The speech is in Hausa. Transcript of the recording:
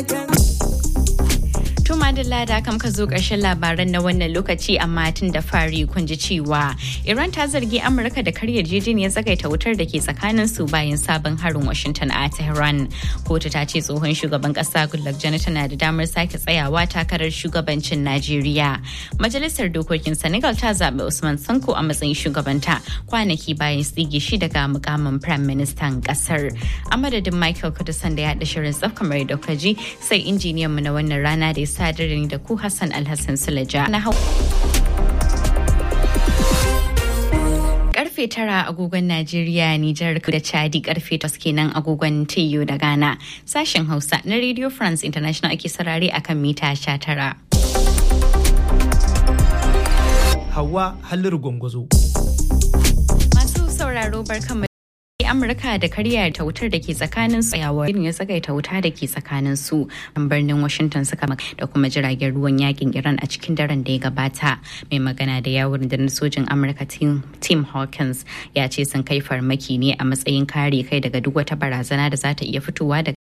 Madalla da kam ka zo ƙarshen labaran na wannan lokaci amma tun da fari kun ji cewa Iran ta zargi Amurka da karya jejiniyar tsagaita wutar da ke tsakanin su bayan sabon harin Washington a Tehran. Kotu ta ce tsohon shugaban ƙasa Goodluck Jonathan na da damar sake tsayawa takarar shugabancin Najeriya. Majalisar dokokin Senegal ta zaɓi Usman Sanko a matsayin shugabanta kwanaki bayan tsige shi daga mukamin Prime Ministan ƙasar. A madadin Michael Kudusan da ya haɗa shirin tsaf kamar da ji sai injiniyan mu na wannan rana da ya sadar da ni da ku Hassan Alhassan Sulaja. Na hau karfe tara agogon Najeriya, Nijar da Chadi karfe tas kenan agogon TU da Ghana. Sashen Hausa na Radio France International ake sarare akan mita sha tara. Hawa Halliru Gwangwazo. Masu sauraro barkanmu amurka da karya ta wutar da ke tsakanin tsayawar irin ya tsagaita wuta da ke tsakanin su a birnin washington suka da kuma jiragen ruwan yakin iran a cikin daren da ya gabata mai magana da yawon da sojin amurka tim hawkins ya ce sun kai farmaki ne a matsayin kare kai daga duk wata barazana da za ta iya fitowa daga